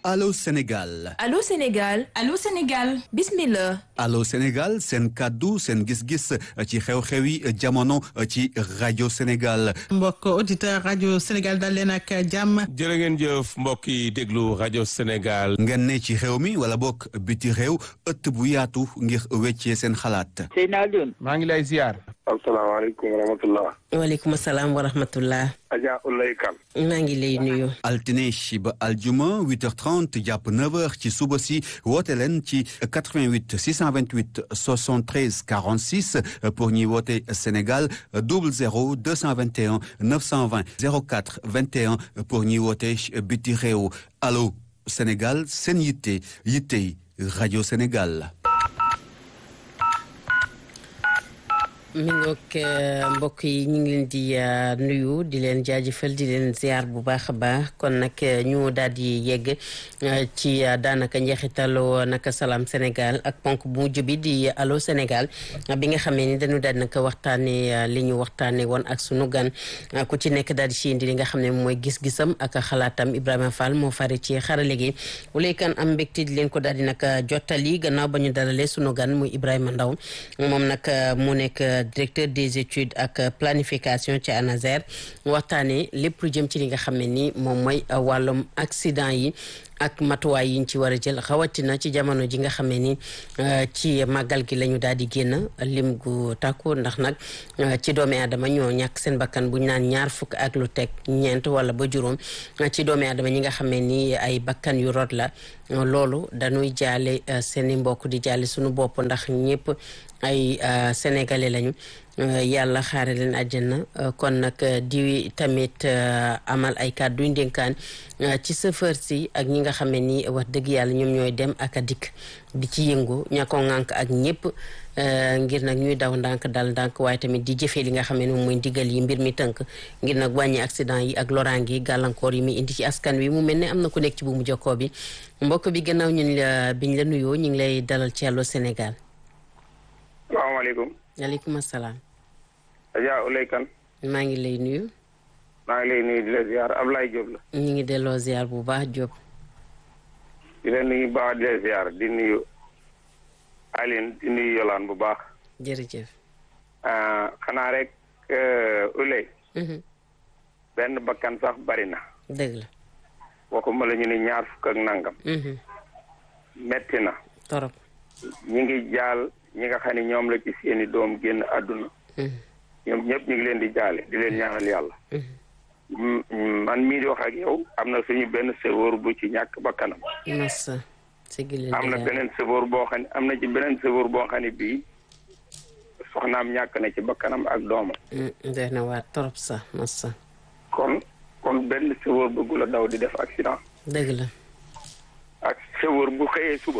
Allô Sénégal Allô Sénégal Allô Sénégal bismillah Allô Sénégal seen kàddu seen gis-gis ci xew-xewi jamono ci rajo Sénégal mbokk auditeur rajo Sénégal dal leen ak jàmm jërë ngeen jëf mbokk yi déglu rajo Sénégal ngeen ne ci réew mi wala bokk biti réew ëtt bu yaatu ngir weccee seen xalaat Seydina Alioune maa ngi lay ziar asalaamaaleykum wa rahmatullah waaleykum salaam wa rahmatullah Adja Ulay Kan maa ngi lay nuyu altine ba aljuma 8h30 jàpp 9h ci suba si woote leen ci 88 628 73 46 pour ñuy woote Sénégal 00 221 920 04 21 pour ñuy woote biti réew allo Sénégal seen yitte yittey rajo Sénégal. mi ngoog mbokk yi ñu ngi leen di nuyu di leen jaajëfal di leen ziar bu baax a baax kon nag ñu daal di yegg ci daanaka njeexitalu naka salaam Sénégal ak ponk bu mujj bi di allo Sénégal bi nga xamee ni dañu daal naka waxtaanee li ñu waxtaanee woon ak sunu gan ku ci nekk daal di si indi li nga xam ne mooy gis-gisam ak xalaatam Ibrahima Fall moo fari ci xarale gi wulaykan am mbégte di leen ko daal di naka jottali gannaaw ba ñu dalalee sunu gan muy Ibrahima Ndaw moom nag mu nekk. directeur des études ak planification ci ANASER waxtaanee lépp lu jëm ci li nga xam ne ni moom mooy wàllum accident yi ak matuwaay yi ñu ci war a jël xawatina ci jamono ji nga xam ne ni ci màggal gi la ñu daal di génn lim gu tàkku ndax nag ci doomi aadama ñoo ñàkk seen bakkan bu ñu naan ñaar fukk ak lu teg ñeent wala ba juróom ci doomi aadama ñi nga xam ne ni ay bakkan yu rot la loolu dañuy jaale seen i mbokk di jaale suñu bopp ndax ñëpp ay sénégalais lañu yàlla xaare leen àjjana kon nag di tamit amal ay kàddu yu ndénkaan ci chauffeur si ak ñi nga xam ne nii wax dëgg yàlla ñoom ñooy dem ak a dikk di ci yëngu ña ko ŋànk ak ñëpp ngir nag ñuy daw ndànk dal ndànk waaye tamit di jëfee li nga xam ne moom mooy ndigal yi mbir mi tënk ngir nag wàññi accident yi ak loraange yi gàllankoor yi muy indi ci askan wi mu mel ne am na ku nekk ci bu mu jokkoo bi mbokk bi gannaaw ñun la biñ la nuyoo ñu ngi lay dalal ci Allô Sénégal. salaamaaleykum. waaleykum salaam. Adja Ulay Kan maa ngi lay nuyu. maa ngi lay nuyu di la ziar Ablaye Diop la. ñu ngi delloo ziar bu baax Diop. di la nuyu baax di la ziar di nuyu Aline di nuyu Yolaan bu baax. jërëjëf. xanaa rek Ulay. benn bakkan sax bari na. dëgg la. waxuma la ñu ne ñaar fukk ak nangam. metti na. torop. ñi ngi jaal ñi nga xam ne ñoom la ci seeni doom génn àdduna. ñoom ñëpp ñu ngi leen di jaale di leen ñaanal yàlla. man mii di wax ak yow am na suñu benn sëfoor bu ci ñàkk bakkanam. massa am na beneen sëfoor boo xam ne am na ci beneen sëfoor boo xam ne bii soxnaam ñàkk na ci bakkanam ak doomam. def na waa torop sax massa kon kon benn sëfoor bëggu la daw di def accident. dëgg la. ak sëfoor bu xëyee suba.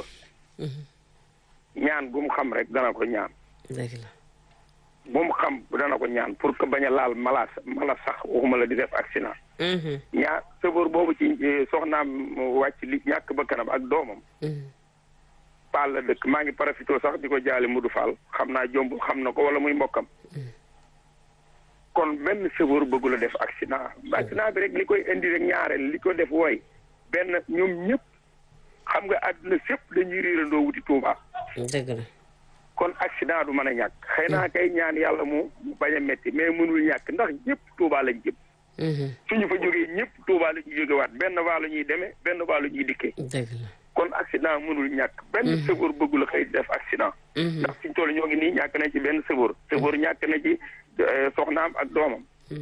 ñaan bu mu xam rek dana ko ñaan. dëgg la. bu mu xam dana ko ñaan pour que bañ a laal mala mala sax waxuma la di def accident. ñaar sëfoor boobu ci soxnaam wàcc li ñàkk ba kanam ak doomam. Paal la dëkk maa ngi profité sax di ko jaale Mudu Fall xam naa jomb xam na ko wala muy mbokkam. kon benn sëfoor bëggu la def accident. accident bi rek li koy indi rek ñaareel li ko def wooy benn ñoom ñëpp xam nga àdduna sépp dañuy réerandoo wuti Tuuba. dëgg la. kon accident du mën a ñàkk xëy naa kay ñaan yàlla mu bañ a metti mais mënul ñàkk ndax ñëpp Tuuba lañ jëm. suñu fa jógee ñëpp Tuuba la ñuy jógewaat benn waa la ñuy demee benn waa la ñuy dikkee. dëgg la. kon accident mënul ñàkk. benn sëfoor bëggu la xëy def accident. ndax suñ toll ñoo ngi nii ñàkk na ci benn sëfoor. sëfoor ñàkk na ci soxnaam ak doomam.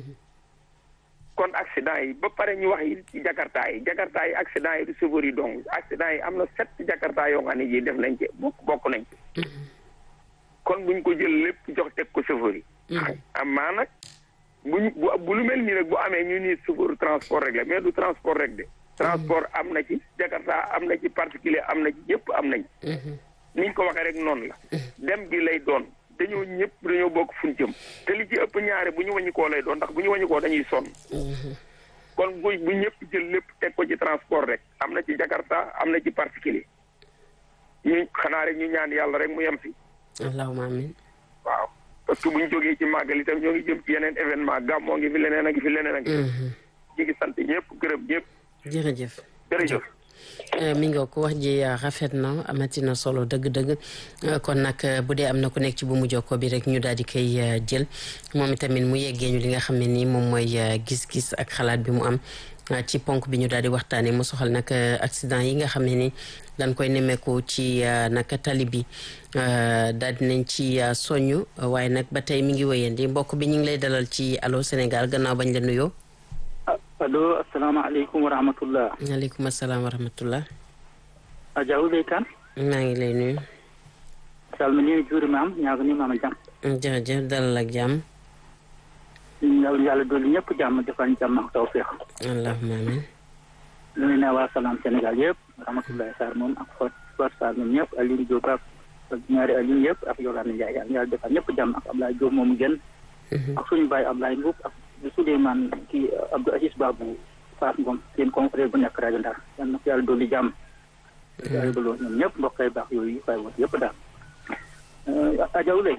kon accident yi ba pare ñu wax yi ci jakarta yi jakarta yi accident yi du sëfoor yi dong accident yi am na sept jakarta yoo xam ne ji def nañ ci bokk bokk nañ ci. kon buñ ko jël lépp jox teg ko chauffeur yi. amaa nag buñ bu bu lu mel nii rek bu amee ñu nii chauffeur transport rek la mais du transport rek de. transport am na ci jakarta am na ci particulier am na ci ñëpp am nañ. niñ ko waxee rek noonu la. dem gi lay doon dañoo ñëpp dañoo bokk fuñ jëm. te li ci ëpp ñaare bu ñu wàññi koo lay doon ndax bu ñu wàññi koo dañuy sonn. kon bu bu ñëpp jël lépp teg ko ci transport rek am na ci jakarta am na ci particulier ñu xanaa rek ñu ñaan yàlla rek mu yem fi. allahumma amin waaw parce que bu ñu jógee ci màggal itam ñoo ngi jëm ci yeneen événement gàmmoo ngi fi leneen a ngi fi leneen a ngi fi. ñu ngi sant ñëpp gërëm ñëpp. jërëjëf. jërëjëf. mi nga ko wax ji rafet na amati na solo dëgg-dëgg kon nag bu dee am na ku nekk ci bu mu jokkoo bi rek ñu daal di koy jël moom itamit mu yeggee ñu li nga xam ne nii moom mooy gis-gis ak xalaat bi mu am ci ponk bi ñu daal di waxtaanee mu soxal nag accident yi nga xam ne ni dañ koy nemmeeku ci naka tali bi daal di nañ ci soñu waaye nag ba tey mi ngi wéyandi mbokk bi ñu ngi lay dalal ci Allô Sénégal gannaaw bañ la nuyoo. allo asalaamaaleykum wa rahmatullah waaleykum asalaam wa rahmatullah Adja Ouleye Kane maa ngi lay nuyu salmini juuri maam ñaago ni maama jam jërëjëf dalal ak jàmm yàlla yàlla dolli ñëpp jàmm defal ñu jàmm ak tawfeex allahumma amin nuyu naa waa salaam Sénégal yëpp rahmatullahi Sarr moom ak Fat Fat Sarr ñoom ñëpp Aliou Diop ak ñaari Aliou yëpp ak Yolande Ndiaye yàlla yàlla defal ñëpp jàmm ak Ablaye Diop moomu gën ak suñu baay Ablaye Mbuub ak Souleymane kii Abdou Aziz Babou Fass Ngom seen confrère bu nekk rajo Ndar yal na ko yàlla dolli jàmm yàlla dolli ñoom ñëpp mbokk yi baax yooyu fay woon yëpp daal Adja Ouleye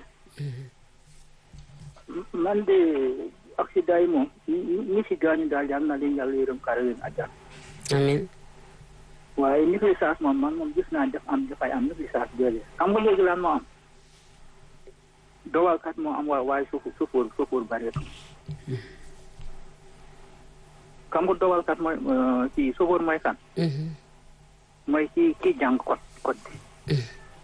man de accident yi moom ñi si gaañu daal yal na leen yàlla yërëm kaare leen àjjana amin waaye négligence moom man moom gis naa def am dafay am négligence déedéet xam nga léegi lan moo am dowalkat moo am waaye suuf suufóor suufóor bareetu xam nga dowalkat mooy ci suufóor mooy kan mooy ci kii jàng code code bi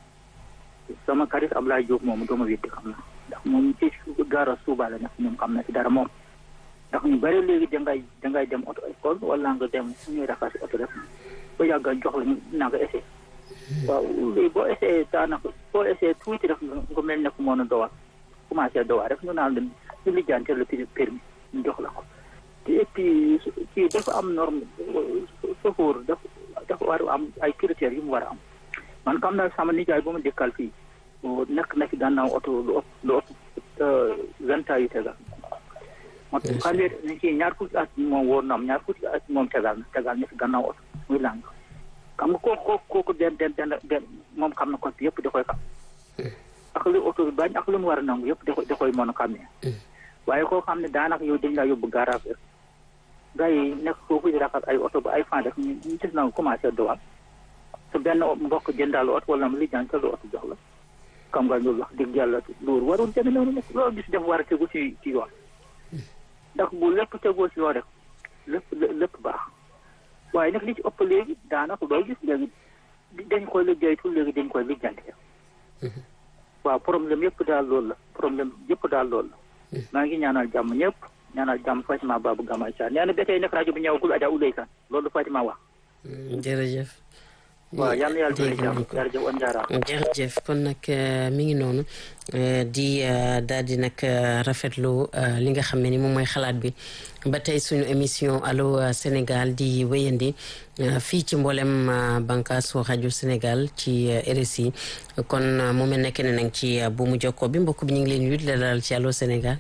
sama karis Ablaye Diop moomu dooma weddi xam na ndax moom ci gaara suuba la nekk moom xam na ci dara moom ndax ñu bëri léegi dangay dangay dem auto école wala nga dem ñuy rafet auto rek ba yàgg jox la naa nga essayé waaw léegi boo essayé daanaka boo essayé tuuti rek nga mel ne ku mën a dowal commencé dowal rek ñu naan la ñu lijjanteer le permis ñu jox la ko te et puis ci dafa am norme chauffeur dafa dafa war a am ay critères yu mu war a am man xam naa sama nijaay bu ma dëkkal fii nekk na fi gànnaaw oto lu ëpp lu ëpp vingt ans yu tegal moo tax xam ne ci ñaar fukki at moom wóor na am ñaar fukki at moom tegal na tegal na fi gànnaaw oto muy làng xam nga kooku kooku kooku den den den den moom xam na ko yëpp da koy xam ak lu oto bi bañ ak lu mu war a nangu yëpp da koy da koy mën a xam ne waaye koo xam ne daanaka yow dañ laa yóbbu garage rek gars yi nekk foofu di raxas ay oto ba ay fan rek ñu gis na nga commencé dowal su benn mbokk jëndal oto wala mu lijjaan lu oto jox la xam nga loolu wax dëgg yàlla loolu warul demee noonu nekk loolu gis def war a tegu ci ci yoon ndax bu lépp tegoo ci yoon rek lépp lépp baax waaye nag li ci ëpp léegi daanaka looy gis léegi dañ koy liggéeytu léegi dañ koy lijjante waaw problème yëpp daal loolu la problème yëpp daal loolu la maa ngi ñaanal jàmm ñëpp ñaanal jàmm Fatima Babou Gamay Sarr nee na ba tey nekk rajo bi ñëwagul Adja Ouleye Kane loolu Fatima wax jërëjëf waaw yal na yàlla dolli jàmm jërëjëf on jaaraama jërëjëf kon nag mi ngi noonu di daal di nag rafetlu li nga xam ne ni moom mooy xalaat bi ba tey suñu émission Allô Sénégal di wéyandi fii ci mboolem bànqaasu rajo Sénégal ci RSI kon mu mel ne keneen nag ci bu mu jokkoo bi mbokk bi ñu ngi leen yut la dalal ci Allô Sénégal.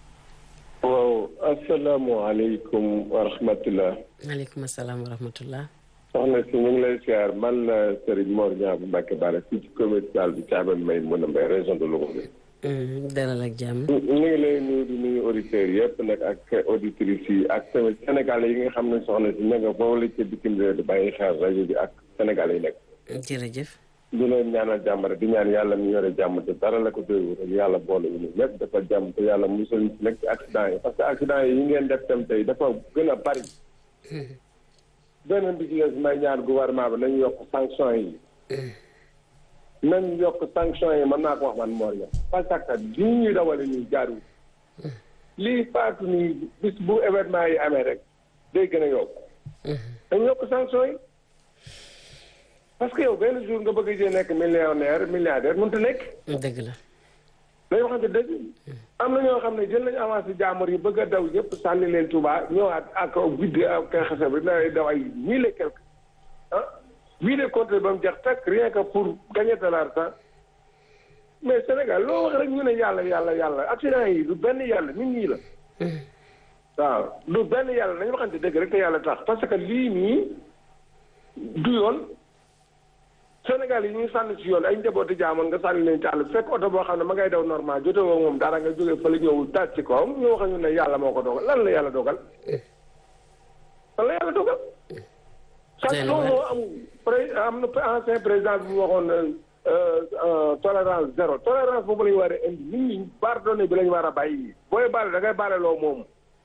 waaw asalaamaaleykum wa rahmatulah. maaleykum salaam wa rahmatulah. soxna si ñu ngi lay siyaar man la Serigne Mor Niang bu Mbacke Bara fii ci commercial bi Thiamène may mën a mbay région de Louga bi. dalal ak jàmm. ñu ngi lay nuyu di nuyu auditeurs yëpp nag ak auditrices yi ak tamit sénégalais yi nga xam ne soxna si ña nga foofu la ci bitim réew di bàyyi xel rajo bi ak sénégalais yi nekk. jërëjëf. di leen ñaanal jàmm rek di ñaan yàlla mu yore jàmm te dara la ko doyul rek yàlla boole wu ñu lépp dafa jàmm te yàlla musal ñu ci nekk ci accident yi parce que accident yi yi ngeen def tam tey dafa gën a bari. beneen bi ci des may ñaan gouvernement bi nañu yokk sanction yi. nañ yokk sanction yi mën naa ko wax man Mor Niang parce que lii ñuy dawale ñuy jaarul. lii faatu nii bis bu événement yi amee rek day gën a yokk. dañ yokk sanction yi. parce que yow benn jour nga bëgg a jee nekk millionnaire milliardaire mënut a nekk. dëgg la. dañoo xam ne dëgg. am na ñoo xam ne jël nañu avancé jàmbur yi bëgg a daw yëpp sànni leen Touba ñëwaat ak guddi ak xasee bi dina daw ay mille et quelque ah huit de compte ba mu jeex tak rien que pour gagner de l'argent mais Sénégal loo wax rek ñu ne yàlla yàlla yàlla accident yi du benn yàlla nit ñi la. waaw du benn yàlla nañu waxante dëgg rek te yàlla tax parce que lii nii du yoon. Sénégal yi ñuy sànni ci yoon ay njabooti jaamoon nga sànni leen ci àll fekk oto boo xam ne ma ngay daw normal jote woo moom dara nga jógee fële ñëw daal ci kawam ñu wax ñu ne yàlla moo ko dogal lan la yàlla dogal lan la yàlla dogal chaque loolu moo am pré am na ancien président bi mu waxoon tolérance zéro tolérance boobu la ñu war a indi nit ñi pardonné bi la ñu war a bàyyi booy baale da ngay baale loo moom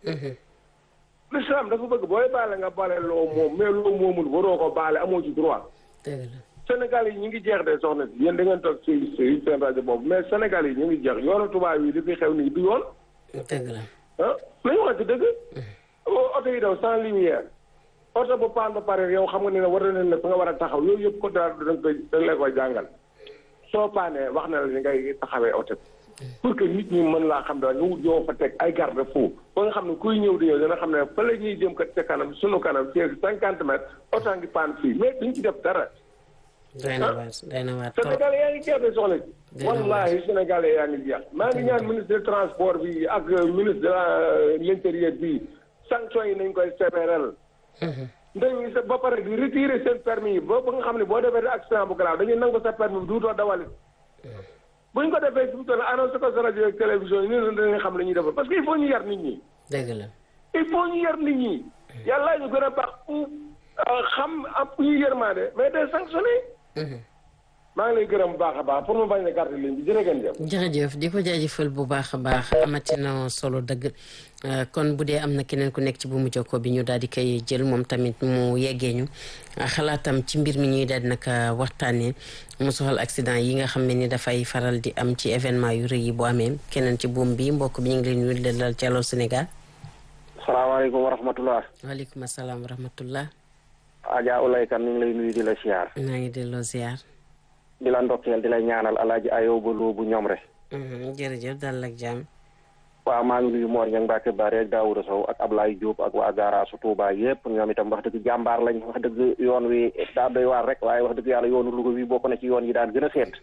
l'islam dafa bëgg booy baale nga baale loo moom mais loo moomul waroo ko baale amoo ci droit Sénégal yi ñu ngi jeex de soxna si yéen da ngeen toog ci ci seen rajo boobu mais Sénégal yi ñu ngi jeex yoonu tubaab yi li fi xew nii du yoon dëgg la ah la ñu waxante dëgg oto yi daw sans lumière oto bu paan ba pare yow xam nga ne war na ne fa nga war a taxaw yooyu yëpp ko daal da nga koy da nga koy jàngal soo paanee wax na la ni ngay taxawee oto pour que nit ñi mën laa xam daal nga wut yoo fa teg ay garde fou ba nga xam ne kuy ñëw di ñëw dina xam ne fa la ñuy jëm kat ca kanam sunu kanam ci cinquante mètres oto ngi paan fii mais duñ ci def dara doy na waar doy na waar Sénégal yaa ngi jeex de soxla ci wallahi Sénégal yaa ngi jeex maa ngi ñaan ministre de transport bi ak ministre de l'intérieur bi sanction yi nañ koy sévéral dañuy sa ba pare di retirer seen permis yi ba ba nga xam ne boo defee accident bu grave dañuy nangu sa permis bi duutoo dawalit buñ ko defee fi mu toll annoncé ko sa rajo ak télévision yi nii dañuy xam la ñuy defal parce que il faut ñu yar nit ñi dëgg la il faut ñu yar nit ñi yàlla ñu gën a baax xam am ñu yërmaande mais day sanctionné maa ngi lay gërëm bu baax a baax pour mu bañ a gàtt ligne bi jërë ngeen jëf. jërëjëf di ko jaajëfal bu baax a baax amati na solo dëgg kon bu dee am na keneen ku nekk ci bu mu jokkoo bi ñu daal di koy jël moom tamit mu yeggee ñu xalaatam ci mbir mi ñuy daal di nag waxtaanee mu soxal accident yi nga xam ne ni dafay faral di am ci événement yu rëy yi bu amee keneen ci buum bi mbokk bi ñu ngi leen nuyu di dalal ci Allô Sénégal. salaamaaleykum wa rahmatulah. waaleykum salaam wa rahmatulah. Adja Ulay Kan ñu ngi lay nuyu di la siyaar. maa ngi delloo ziar. di la ndokkeel di la ñaanal alaaji ayoo ba loo bu ñoom rek. jërëjëf dal ak jàmm. waaw maa ngi nuyu Mor Niang Mbacke Bari ak Daouda Sow ak Ablaye Diop ak waa Garaasu Touba yëpp ñoom itam wax dëgg jàmbaar lañ wax dëgg yoon wi daa doy waar rek waaye wax dëgg yàlla yoonu Louga wi bokk na ci yoon yi daan gën a seet.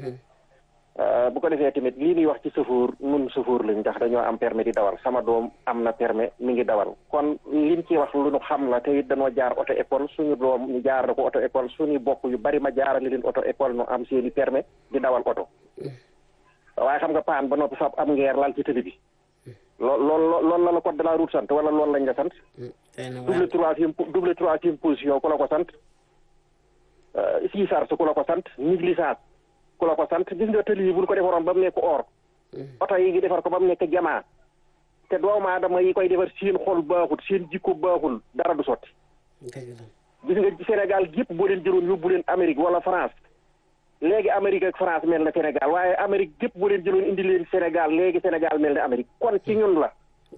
bu ko defee tamit lii ñuy wax ci sëfoor nun sëfoor lañ ndax dañoo am permis di dawal sama doom am na permis mi ngi dawal kon liñ ci wax lu nu xam la te it dañoo jaar auto école suñu doom ñu jaar ko auto école suñuy bokk yu bari ma jaarale leen auto école nu am seeni permis di dawal oto waaye xam nga paan ba noppi fab am ngeer lal ci tëli bi lool lool loolu la la code de la route sant wala loolu lañ la sant double troisième double troisième position ku la ko sant siisar su ku la ko sant négligence ku la ko sant gis nga tëli yi bu ñu ko defaroon ba mu nekk or oto yi ngi defar ko ba mu nekk jamaa te doomu aadama yi koy defar seen xol baaxul seen jikko baaxul dara du sotti gis nga Sénégal yëpp boo leen jëloon yóbbu leen Amérique wala France léegi Amérique ak France mel na Sénégal waaye Amérique yëpp boo leen jëloon indi leen Sénégal léegi Sénégal mel na Amérique kon ci ñun la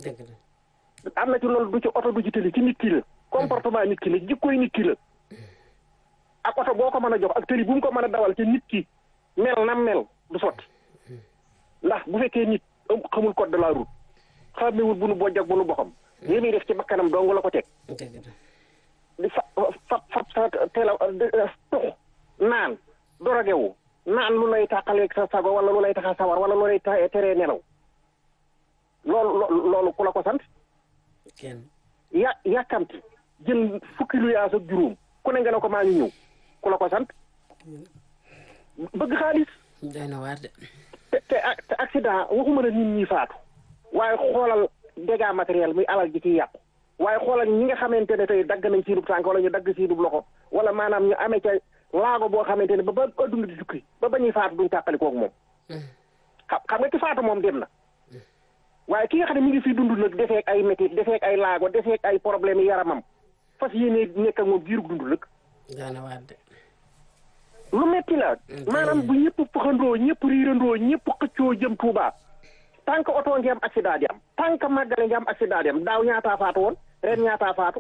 am na ci loolu du ci oto du ci tëli ci nit ki la comportement nit ki la jikkoy nit ki la ak oto boo ko mën a jox ak tëli bu mu ko mën a dawal ci nit ki mel na mel du sotti ndax bu fekkee nit xamul code de la route xamewul bu nu bojj ak bu nu boxam li muy def ci bakkanam dong la ko teg di fa fa fa sa teel a tux naan dorogewu naan lu lay tàqaleeg sa sago wala lu lay tax a sawar wala lu lay teree nelaw loolu loolu ku la ko sant ya yàkkamti jël fukki lu yaas ak juróom ku ne nga ne ko maa ngi ñëw ku la ko sant bëgg xaalis. doy na waar de. te te te accident waxuma la nit ñi faatu. waaye xoolal dégâts matériel muy alal ji ciy yàqu. waaye xoolal ñi nga xamante ne tey dagg nañ siinub tànk wala ñu dagg siinub loxo wala maanaam ñu amee ca laago boo xamante ne ba ba adduna di tukki ba ba ñuy faatu duñ tàqali koog moom. xam xam nga ki faatu moom dem na. waaye ki nga xam ne mi ngi fi dund nag defeek ay métit defeek ay laago defeek ay problème yi yaramam fas yéene nekk ak moom giirug dund lëkk. doy na waar de. lu metti la maanaam bu ñëpp pëxandoo ñëpp riirandoo ñëpp xëccoo jëm Touba tant que oto ngi am accident di am tant que màggale ngi am accident di am daaw ñaataa faatu woon ren ñaataa faatu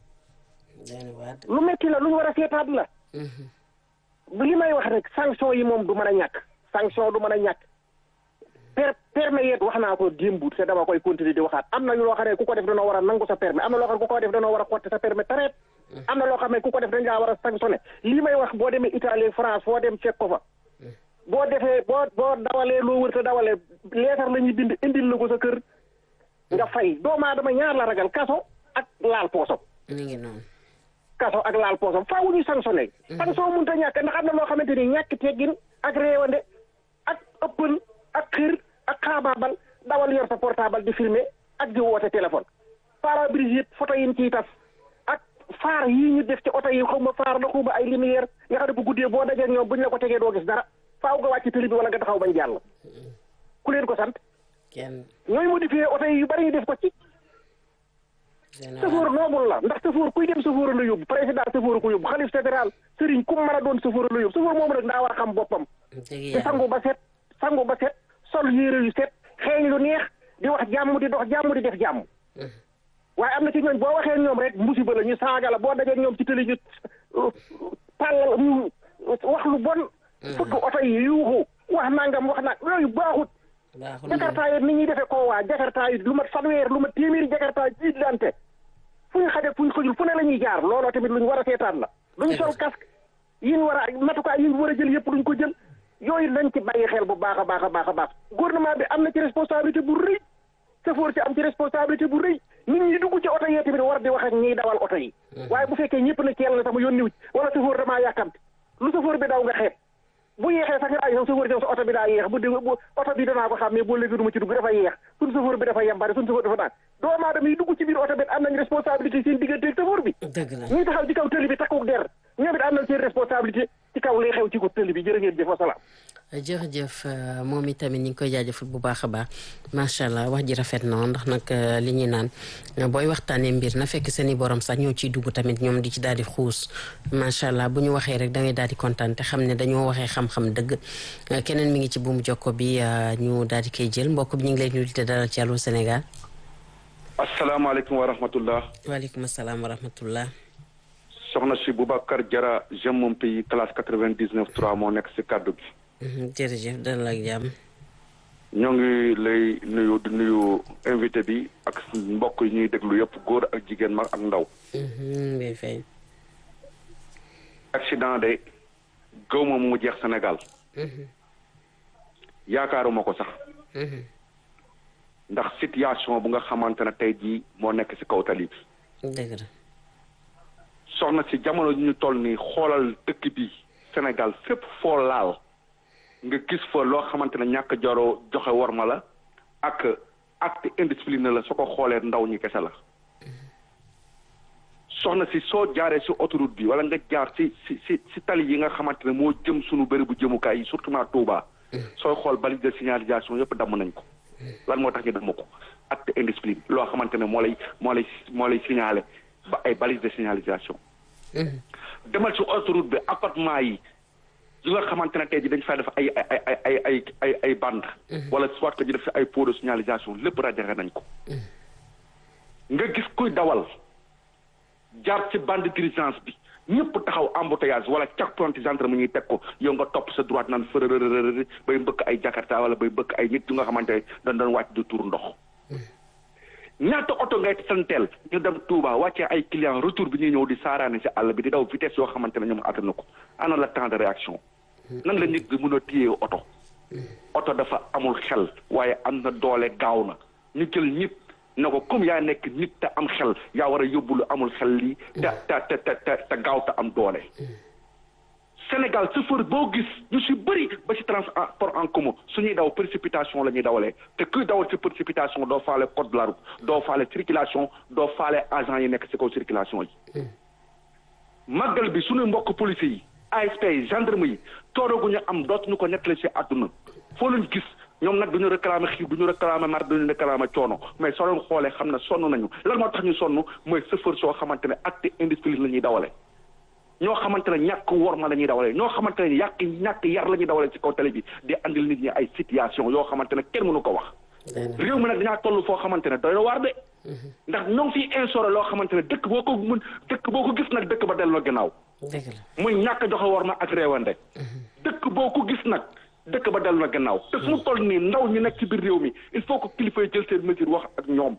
lu metti la lu ñu war a seetaat la li may wax rek sanction yi moom du mën a ñàkk sanction du mën a ñàkk per permis yeet wax naa ko démb te dama koy continuer di waxaat am na loo xam ne ku ko def danoo war a nangu sa permis am na loo xam ne ku ko def danoo war a xotti sa permis tareet am na loo xam ne ku ko def dañ laa war a sanctionné lii may wax boo demee Italie France foo dem fekk ko fa boo defee boo boo dawalee loo wër te dawalee leetar la ñuy bind indil la ko sa kër nga fay doomu aadama ñaar la ragal kaso ak laal poosam mi ngi noonu kaso ak laal poosam faaw ñu sanctionné sanction mënut a ñàkk ndax am na loo xamante ni ñàkk teggin ak réewande ak ëppal ak xër ak xaabaabal dawal yor sa portable di filmer ak di woote téléphone pare-brise yëpp photo yi ciy tas ak faar yii ñu def ci oto yi xaw ma faar la xaw ma ay lumière nga xam ne bu guddee boo dajee ak ñoom buñ la ko tegee doo gis dara faaw nga wàcc tëli bi wala nga taxaw bañ jàll ku leen ko sant kenn ñooy modifié oto yi yu bari ñu def ko ci safoor noobul la ndax safoor kuy dem safoor la yóbbu président safoor ko yóbbu xalif fédéral sëriñ ku mën a doon safoor la yóbbu safoor moomu nag daa war a xam boppam te sangu ba set sangu ba set sol yére yu set xeeñ lu neex di wax jàmm di dox jàmm di def jàmm waaye am na ci ñooñ boo waxee ñoom rek musiba la ñu saaga la boo dajee ñoom ci télé ñu pàllal ñu wax lu bon fukk oto yi yuuxu wax nangam wax nag yooyu baaxut jakartaa yi nit ñuy defee koo waa jakartaa yi lu mat fanweer lu mat téeméeri jakartaa jiitlante fu ñu xaje fu ñu xëjul fu ne la ñuy jaar looloo tamit lu ñu war a seetaan la duñ sol casque yi ñu war a matukaay yi ñu war a jël yëpp duñ ko jël yooyu nañ ci bàyyi xel bu baax a baax a baax a baax gouvernement bi am na ci responsabilité bu rëy safoor ci am ci responsabilité bu rëy nit ñi dugg ci oto yee tamit war di wax ak ñiy dawal oto yi waaye bu fekkee ñëpp na teel na sama yónniwu ci wala safoor damaa yàkkamti lu safoor bi daw nga xeeb bu yeexee sax nga ay sax safoor sa oto bi daa yeex bu dé bu oto bi danaa ko xam mais boo léegi du ma ci dugg dafa yeex suñ safoor bi dafa yembare suñ safoor dafa naan doomu aadama yi dugg ci biir oto bi am nañ responsabilité seen diggante ak safoor bi ñuy taxaw ci kaw tëli bi takku der ñoom it am nañ seen responsabilité ci kaw lay xew ci ko tëli bi jërë ngeen jëf wasalaam jërëjëf moom itamit ñu ngi koy jaajëfal bu baax a baax macha allah wax ji rafet na ndax nag li ñuy naan booy waxtaanee mbir na fekk seen i borom sax ñoo ciy dugg tamit ñoom di ci daal di xuus macha allah bu ñu waxee rek da ngay daal di kontaan te xam ne dañoo waxee xam-xam dëgg keneen mi ngi ci buumu jokko bi ñu daal di koy jël mbokk bi ñu ngi lay nuyu te dalal ci Allô Sénégal. asalaamaaleykum wa rahmatullah. waaleykum salaam wa rahmatullah. soxna si Boubacar Diarra j'aime mon pays classe quatre-vingt-dix-neuf trois moo nekk si kaddu gi. jërëjëf dalal ak jàmm. ñoo ngi lay nuyu di nuyu invité bi ak mbokk yi ñuy déglu yëpp góor ak jigéen mag ak ndaw. mbay fay. accident de gaw ma mu jeex Sénégal. yaakaaruma ko sax. ndax situation bu nga xamante ne tey jii moo nekk ci kaw tali bi. dëgg la. soxna si jamono ji ñu toll nii xoolal dëkk bi Sénégal fépp foo laal. nga gis fa loo xamante ne ñàkk joro joxe worma la ak acte indiscipliné la soo ko xoolee ndaw ñi kese la soxna si soo jaaree si autoroute bi wala nga jaar si si si si tali yi nga xamante ne moo jëm sunu bëri bu jëmukaay yi surtout ma Touba sooy xool balise de signalisation yëpp damm nañ ko lan moo tax ñu damm ko acte indiscipline loo xamante ne moo lay moo lay moo lay signalé ba ay balise de signalisation demal si autoroute bi appartement yi yi nga xamante ne tey ji dañ fay def ay ay ay ay ay ay ay bande wala soit que ñu def ay pots de signalisation lépp rajaxe nañ ko nga gis kuy dawal jaar ci bande d'urgence bi ñëpp taxaw embouteillage wala checkpoint gendarme ñuy teg ko yow nga topp sa droite naan fërërërërë bay mbëkk ay jakarta wala bay mbëkk ay nit yu nga xamante ne dañ doon wàcc di tuur ndox ñaata oto ngay santeel ñu dem Touba wàccee ay client retour bi ñuy ñëw di saaraane si àll bi di daw vitesse yoo xamante ne ñoom attana ko ana la temps de réaction nan la nit bi mën a téye oto oto dafa amul xel waaye am na doole gaaw na ñu jël nit na ko comme yaa nekk nit te am xel yaa war a yóbbu lu amul xel lii te te te te te gaaw te am doole Sénégal chauffeur boo gis ñu si bëri ba si transport en commun suñuy daw précipitation la ñuy dawalee te kuy dawal ci précipitation doo faale code de la route doo faale circulation doo faale agent yi nekk si kaw circulation yi màggal bi suñu mbokk police yi ASP yi gendarme yi tooroguñu am dootuñu ko nettali si àdduna foo leen gis ñoom nag duñu réclamer xiif duñu réclamer mar duñu réclamer coono mais soo leen xoolee xam ne sonn nañu lan moo tax ñu sonn mooy chauffeur soo xamante ne acte indiscipline la ñuy dawale ñoo xamante ne ñàkk worma la ñuy dawale ñoo xamante ne yàq ñàkk yar la ñuy dawale ci kaw télé bi di andil nit ñi ay situation yoo xamante ne kenn mënu ko wax réew mi nag dañaa toll foo xamante ne doy na waar de ndax ñoo ngi fiy instauré loo xamante ne dëkk boo ko mun dëkk boo ko gis nag dëkk ba delloo gannaaw muy ñàkk joxe worma ak réewande dëkk boo ko gis nag dëkk ba dellu na gannaaw te fu mu toll nii ndaw ñi nekk ci biir réew mi il faut que kilifa yi jël seen mesure wax ak ñoom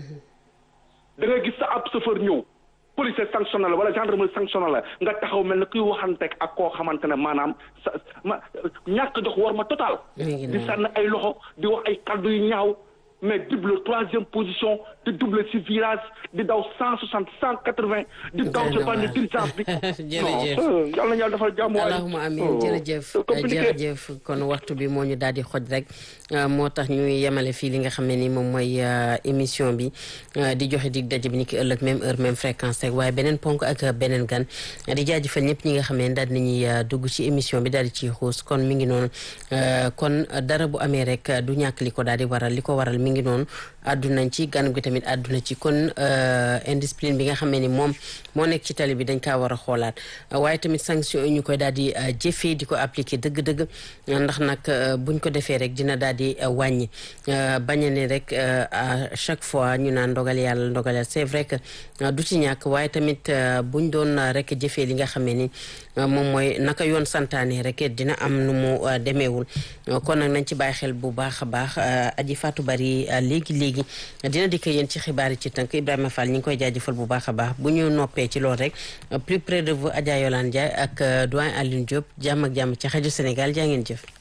da nga gis sa ab chauffeur ñëw police sanctionné la wala gendarmerie sanctionné la nga taxaw mel ne kuy waxanteeg ak koo xamante ne maanaam sa ma ñàkk jox war ma total di sànn ay loxo di wax ay kaddu yu ñaaw mais double troisième position di double si virage di daw cent soixante cent quatre vingt di daw ci bànn diligence bi jërëjëf non yàlla na yàlla defal jàmm waaye allahuma amin jërëjëf jërëjëf kon waxtu bi moo ñu daal di xoj rek moo tax ñuy yemale fii li nga xam ne ni moom mooy émission bi di joxe dig daje bi ni ki ëllëg même heure même fréquence rek waaye beneen ponk ak beneen gan di jaajëfal ñëpp ñi nga xam ne daal nañuy dugg ci émission bi daal di ciy xuus kon mi ngi noonu kon dara bu amee rek du ñàkk li ko daal di waral li ko waral mi ngi noonu àddunañ ci gan gi tamit àdduna ci kon indiscipline bi nga xam ne ni moom moo nekk ci tali bi dañ kaa war a xoolaat waaye tamit sanction yi ñu koy daal di jëfee di ko appliquer dëgg-dëgg ndax nag buñ ko defee rek dina daal di wàññi bañ a ne rek à chaque fois ñu naan ndogal yàlla ndogal yàlla c'est vrai que du ci ñàkk waaye tamit buñ doon rek jëfee li nga xam ne ni moom mooy naka yoon santaane rek dina am nu mu demeewul kon nag nañ ci bàyyi xel bu baax a baax aji Fatou Bari léegi léegi dina dikk yéen ci xibaar yi ci tënk Ibrahima Fall ñi ngi koy jaajëfal bu baax a baax bu ñu noppee ci loolu rek plus près de vous Adja Yolande Ndiaye ak doyen Alioune Diop jàmm ak jàmm ci rajo Sénégal jaa ngeen jëf.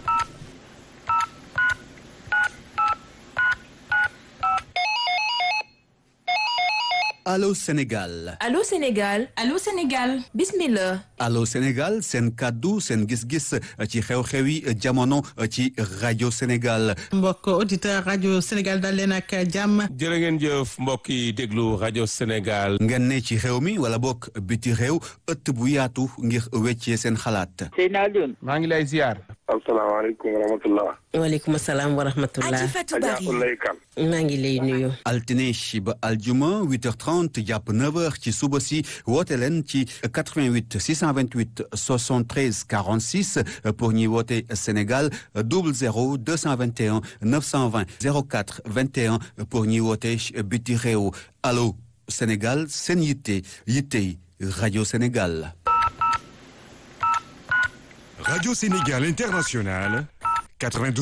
Allô Sénégal. Allô Sénégal. Allô Sénégal. Bismillah. Allô Sénégal seen kàddu seen gis-gis ci xew-xewi jamono ci rajo Sénégal. mbokk auditeur rajo Sénégal dal leen ak jàmm. jërë ngeen jëf mbokk yi déglu rajo Sénégal. ngeen ne ci xew mi wala bokk biti réew ëtt bu yaatu ngir weccee seen xalaat. Seyna Alioune. maa ngi lay ziar. asalaamaaleykum wa rahmatullah. waaleykum salaam wa rahmatullah. Adja Ulay Kan. maa ngi lay nuyu. altine ba aljuma 8h30 jàpp 9h ci suba si woote leen ci 88 628 73 46 pour ñi woote Sénégal 00 221 920 04 21 pour ñi woote biti réew allo Sénégal seen yitte yitte rajo Sénégal. Radio Sénégal International 92